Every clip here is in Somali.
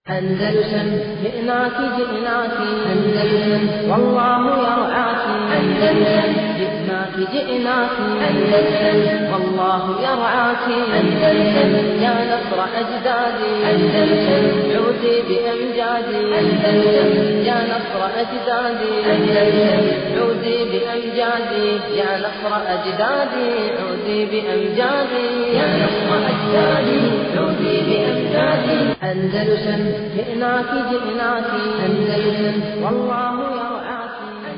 أندلسن جئناك جئناك أندلسن والله يرعاك أندلسن جئناك جئناك أندلسن والله يرعاك أندلسن يا نصر أجدادي أندلسن عودي بأمجادي أندلسن يا نصر أجدادي أندلسن عودي بأمجادي يا نصر أجدادي عودي بأمجادي يا نصر أجدادي عودي بأمجادي أندلسن جئناك جئناك أندلسن والله يرعاك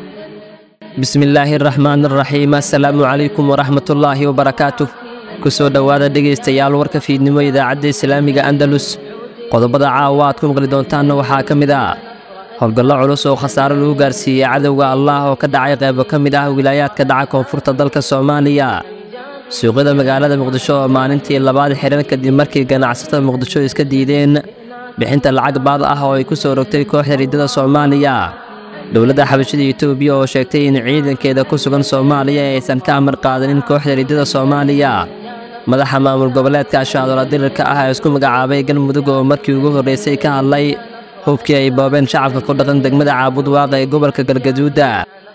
bismillaahi raxmaan raxiim assalaamu calaykum waraxmat ullaahi wabarakaatu kusoo dhowaada dhegaystayaal warka fiidnimo idaacadda islaamiga andalus qodobada caawa aad ku maqli doontaanna waxaa ka mid ah howlgallo culus oo khasaaro lagu gaarsiiyey cadowga allah oo ka dhacay qaybo ka mid ah wilaayaadka dhaca koonfurta dalka soomaaliya suuqyada magaalada muqdisho oo maalintii labaad xiran kadib markii ganacsatada muqdisho iska diideen bixinta lacag baad ah oo ay ku soo rogtay kooxda riddada soomaaliya dowladda xabashada etoobiya oo sheegtay in ciidankeeda ku sugan soomaaliya aysan ka amar qaadanin kooxda riddada soomaaliya madaxa maamul goboleedka ashaadola dirirka ah ee isku magacaabay galmudug oo markii ugu horraysay ka hadlay hubkii ay boobeen shacabka ku dhaqan degmada caabud waaqa ee gobolka galgaduuda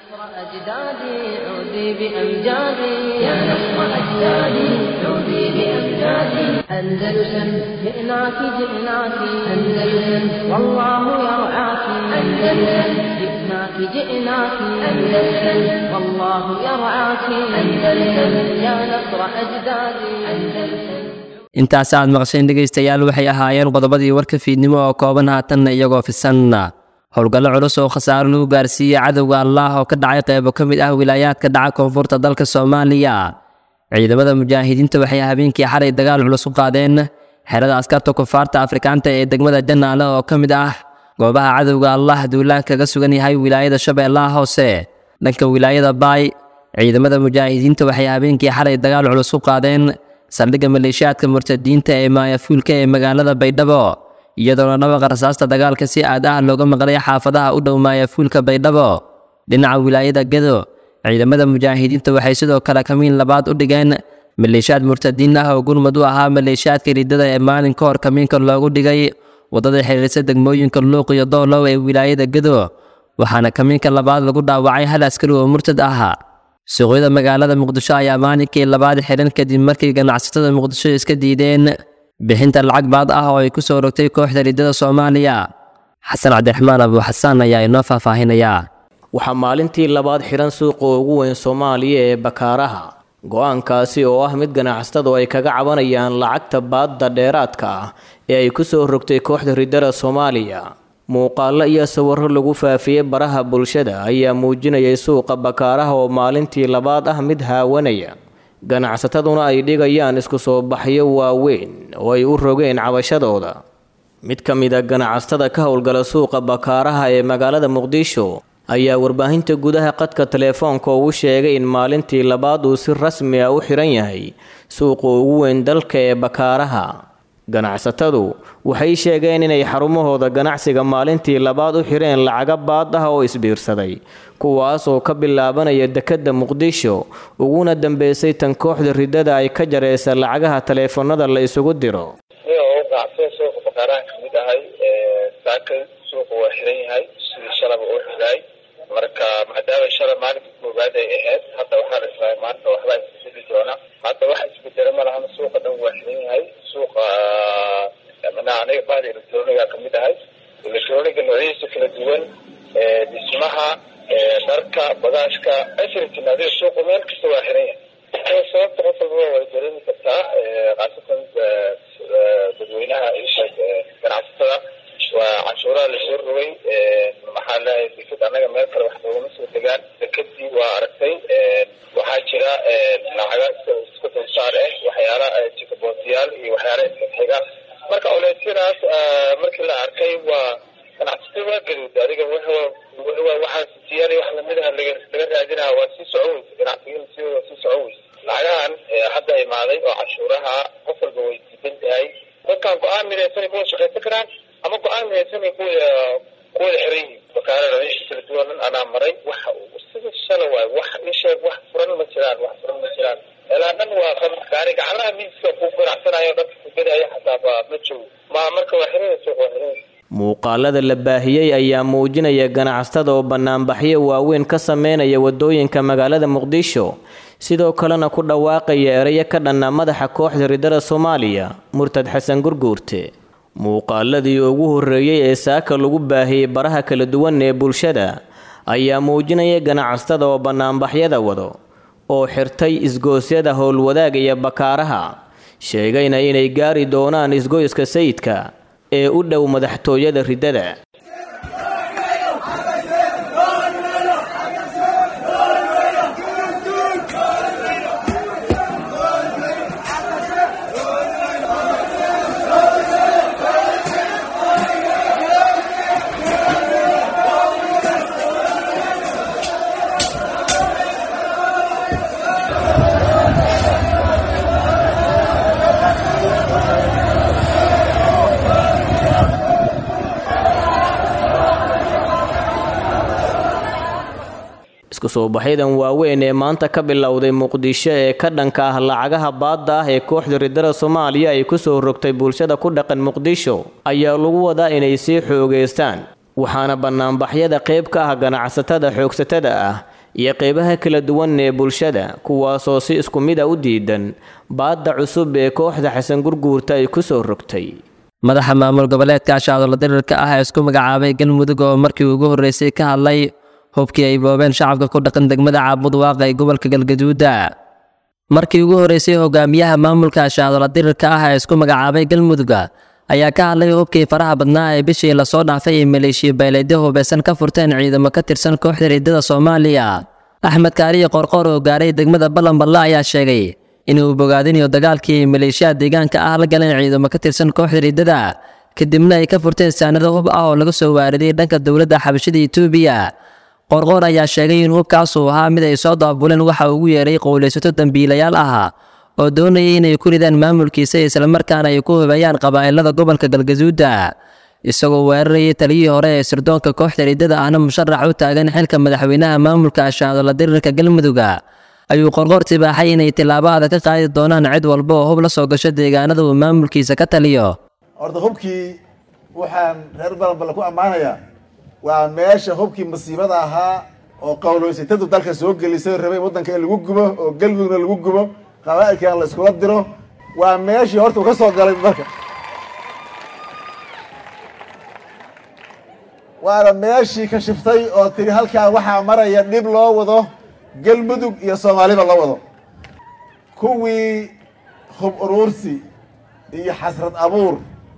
أجدادي عودي بأمجادي يا نصر أجدادي عودي بأمجادي أندلسن جئناك جئناك أندلسن والله يرعاك أندلسن جئناك جئناك أندلسن والله يرعاك أندلسن يا نصر أجدادي أندلسن intaas aad maqasheen dhegaystayaal waxay ahaayeen qodobadii warka fiidnimo oo kooban haatanna iyagoo fisan howlgallo culus oo khasaaro lagu gaarsiiyey cadowga allah oo ka dhacay qaybo ka mid ah wilaayaadka dhaca koonfurta dalka soomaaliya ciidamada mujaahidiinta waxay habeenkii xalay dagaal culus u qaadeen xerada askarta kufaarta afrikaanta ee degmada janaale oo ka mid ah goobaha cadowga allah duulaan kaga sugan yahay wilaayada shabeellaha hoose dhanka wilaayada baay ciidamada mujaahidiinta waxay habeenkii xalay dagaal culus u qaadeen saldhigga maleeshiyaadka murtadiinta ee maayafuulka ee magaalada baydhabo iyadoona dhawaqa rasaasta dagaalka si aad ah looga maqlay xaafadaha u dhow maayafuulka baydhabo dhinaca wilaayada gedo ciidamada mujaahidiinta waxay sidoo kale kamiin labaad u dhigeen maleeshiyaad murtadiin ah oo gurmud u ahaa maleeshiyaadka riddada ee maalin ka hor kamiinka loogu dhigay waddada xiriirsa degmooyinka luuq iyo doolow ee wilaayada gedo waxaana kamiinka labaad lagu dhaawacay hal askari oo murtad ah suuqyada magaalada muqdisho ayaa maalinkii labaad xiran kadib markii ganacsatada muqdisho iska diideen bixinta lacag baad ah oo ay ku soo rogtay kooxda riddada soomaaliya xasan cabdiraxmaan abu xasaan ayaa inoo faahfaahinayaa waxaa maalintii labaad xiran suuqa ugu weyn soomaaliya ee bakaaraha go-aankaasi oo ah mid ganacsatadu ay kaga cabanayaan lacagta baadda dheeraadka ah ee ay ku soo rogtay kooxda riddada soomaaliya muuqaallo iyo sawirro lagu faafiyey baraha bulshada ayaa muujinayay suuqa bakaaraha oo maalintii labaad ah mid haawanaya ganacsataduna ay dhigayaan isku soo baxyo waaweyn oo ay u rogeen cabashadooda mid ka mid a ganacsatada ka howlgala suuqa bakaaraha ee magaalada muqdisho ayaa warbaahinta gudaha qadka teleefoonka ugu sheegay in maalintii labaad uu si rasmi ah u xiran yahay suuqa ugu weyn dalka ee bakaaraha ganacsatadu waxay sheegeen inay xarumahooda ganacsiga maalintii labaad u xireen lacaga baad ah oo isbiirsaday kuwaas oo ka bilaabanaya dekedda muqdisho uguna dambeysay tan kooxda riddada ay ka jareysa lacagaha taleefanada la isugu diro ganacsatada suuqa bakaarahan ka mid ahay saaka suuqa waa xiran yahay sidii shalaba uu xiraay marka maadaama shala maalinka koowaad ay ahayd hadda waxaa la israay maanta waxbaa isbedeli doona hadda waxa isbedela ma lahana suuqa dhan waa xiran yahay suuqa manaha aniga bahda electroniga ka mid ahay electroniga noocyadiisa kala duwan dhismaha dharka bagaashka everything adiga suuqa meel kasta waa xiran yahay sababta qof walbaba way dareemi kartaa khaasatan dadweynaha isheeg ganacsatada waa canshuuraha lasoo rogay maxaa leeyahay deked annaga meel kale wax noogama soo degaan dekedii waa aragtay waxaa jira lacaga iska dulsaar ah waxyaala jikaboontiyaal iyo waxyaala isxiga marka oleysyadaas markii la arkay waa ganacsatada waa gaduud adiga waxaa siyaal wax lamidaha laga raadinaha waa sii soco weysa ganacsigan si waa sii soco weysa lacagahan hadda imaaday oo canshuuraha qof walba way diidan tahay dadkan go-aan midaysanay kuwa shaqaysan karaan ama go-aan midaysanay kuwa kuwada xiran yihiin bakaarada meesha kala duwanan anaa maray waxa sida shala waay wax isheeg wax furan ma jiraan wax furan ma jiraan ilaa dhan waa qab gaari gacanaha miiska ku ganacsanayo dadka kugadaya xataa ba ma joogo ma marka waa xiran suuq waa xiran muuqaalada la baahiyey ayaa muujinaya ganacsatada oo bannaanbaxyo waaweyn ka sameynaya waddooyinka magaalada muqdisho sidoo kalena ku dhawaaqaya erayo ka dhanna madaxa kooxda ridada soomaaliya murtad xasan gurguurte muuqaaladii ugu horreeyey ee saaka lagu baahiyey baraha kala duwan ee bulshada ayaa muujinaya ganacsatada oo bannaanbaxyada wado oo xirtay isgoosyada howlwadaag iyo bakaaraha sheegayna inay gaari doonaan isgoyska sayidka ee u dhow madaxtooyada riddada isku soo baxyadan waaweyn ee maanta ka bilowday muqdisho ee ka dhanka ah lacagaha baadda ah ee kooxda ridada soomaaliya ay kusoo rogtay bulshada ku dhaqan muqdisho ayaa lagu wadaa inay sii xoogeystaan waxaana bannaanbaxyada qayb ka ah ganacsatada xoogsatada ah iyo qaybaha kala duwan ee bulshada kuwaasoo si isku mid a u diidan baadda cusub ee kooxda xasan gurguurta ay kusoo rogtay madaxa maamul goboleedka ashacdola dirirka ah ee isku magacaabay galmudug oo markii ugu horreysay ka hadlay hubkii ay boobeen shacabka ku dhaqan degmada caabud waaqa ee gobolka galgaduuda markii ugu horreysay hogaamiyaha maamulka ashacdola dirirka ah ee isku magacaabay galmudug ayaa ka hadlay hubkii faraha badnaa ee bishii lasoo dhaafay ee maleeshiya bayleedyo hubeysan ka furteen ciidamo ka tirsan kooxda riddada soomaaliya axmed kaariye qorqoor oo gaaray degmada ballanballe ayaa sheegay inuu bogaadinayo dagaalkii ay maleeshiyaha deegaanka ah la galeen ciidamo ka tirsan kooxda riddada kadibna ay ka furteen saanado hub ah oo laga soo waaridiyay dhanka dowladda xabashada etoobiya qorqoor ayaa sheegay in hubkaasuu ahaa mid ay soo daabuleen waxa ugu yeeray qowlaysato dambiilayaal ah oo doonayay inay ku ridaan maamulkiisa islamarkaana ay ku hubeeyaan qabaa'ilada gobolka galgaduuda isagoo weerarayay taliyihii hore ee sirdoonka kooxda riddada ahna musharax u taagan xilka madaxweynaha maamulka ashaadola dirirka galmudug ayuu qorqoor tibaaxay inay tillaabo adag ka qaadi doonaan cid walba oo hub la soo gasho deegaanada uu maamulkiisa ka taliyo horta hubkii waxaan reer balanballe ku ammaanayaa waa meesha hubkii masiibada ahaa oo qowloysatadu dalka soo gelisay rabay waddanka in lagu gubo oo galmudugna lagu gubo qabaa'ilkan la iskula diro waa meeshii horta uu ka soo galay dalka waana meeshii ka shiftay oo tiri halkaa waxaa maraya dhib loo wado galmudug iyo soomaaliba loo wado kuwii hub uruursi iyo xasrad abuur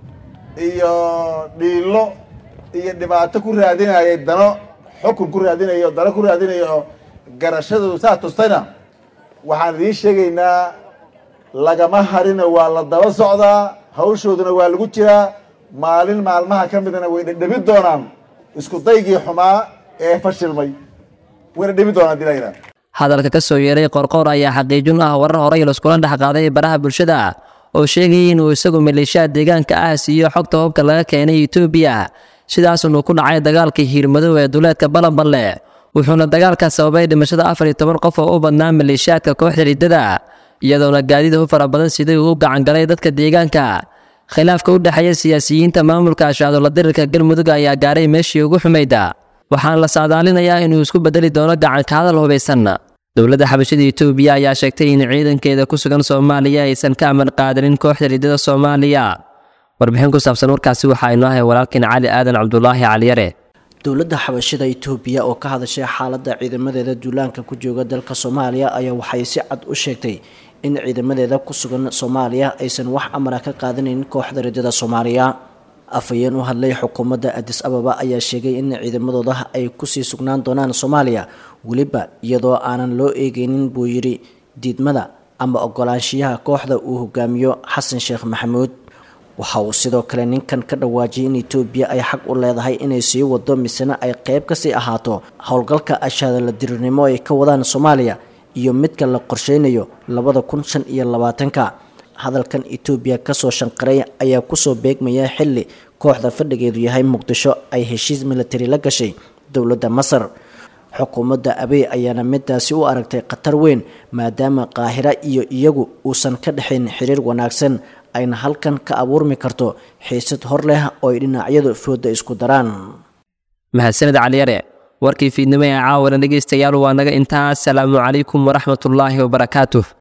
iyo dhiilo iyo dhibaato ku raadinayay dano xukun ku raadinaya dano ku raadinaya oo garashadoodu saa tustayna waxaan idiin sheegaynaa lagama harina waa la daba socdaa hawshooduna waa lagu jiraa maalin maalmaha ka midna way dhedhebi doonaan isku daygii xumaa ee fashilmay wayna dhebi doonaan dilayna hadalka ka soo yeeray qorqoor ayaa xaqiijin ah warar horey laiskula dhex qaaday baraha bulshada oo sheegayay inuu isagu maleeshiyaha deegaanka ah siiyo xogta hubka laga keenay etoobiya sidaasunu ku dhacay dagaalkii hiirmadow ee duleedka balanballe wuxuuna dagaalka sababay dhimashada afar iyo toban qof oo u badnaa maleeshiyaadka kooxda riddada iyadoona gaadida u fara badan siday uu u gacangalay dadka deegaanka khilaafka u dhexeeya siyaasiyiinta maamulka ashaadola dirirka galmudug ayaa gaaray meeshii ugu xumayda waxaana la saadaalinayaa inuu isku bedeli doono gacanka hadal hubaysan dowladda xabashada etoobiya ayaa sheegtay in ciidankeeda ku sugan soomaaliya aysan ka amar qaadanin kooxda riddada soomaaliya warbixin ku saabsan warkaasi waxaa inoo hay walaalkiin cali aadan cabdulaahi caliyare dowladda xabashada itoobiya oo ka hadashay xaaladda ciidamadeeda duulaanka ku jooga dalka soomaaliya ayaa waxay si cad u sheegtay in ciidamadeeda ku sugan soomaaliya aysan wax amara ka qaadanaynin kooxda riddada soomaaliya afhayeen u hadlay xukuumadda adis ababa ayaa sheegay in ciidamadooda ay kusii sugnaan doonaan soomaaliya weliba iyadoo aanan loo eegeynin buu yidhi diidmada ama ogolaanshiyaha kooxda uu hogaamiyo xasan sheekh maxamuud waxa uu sidoo kale ninkan ka dhawaajiyay in etoobiya ay xaq u leedahay inay sii wado misena ay qeyb kasii ahaato howlgalka ashaadala dirirnimo ay ka wadaan soomaaliya iyo midka la qorsheynayo labada kun shan iyo labaatanka hadalkan etoobiya kasoo shanqaray ayaa kusoo beegmaya xili kooxda fadhigeedu yahay muqdisho ay heshiis militari la gashay dowladda masar xukuumadda abey ayaana midaasi u aragtay khatar weyn maadaama qaahira iyo iyagu uusan ka dhexayn xiriir wanaagsan ayna halkan ka abuurmi karto xiisad hor leh oo ay dhinacyadu fooda isku daraan mahadsanid caliyare warkii fiidnimo ee caawana dhegaystayaal waa naga intaas salaamu calaykum waraxmatullaahi wabarakaatuh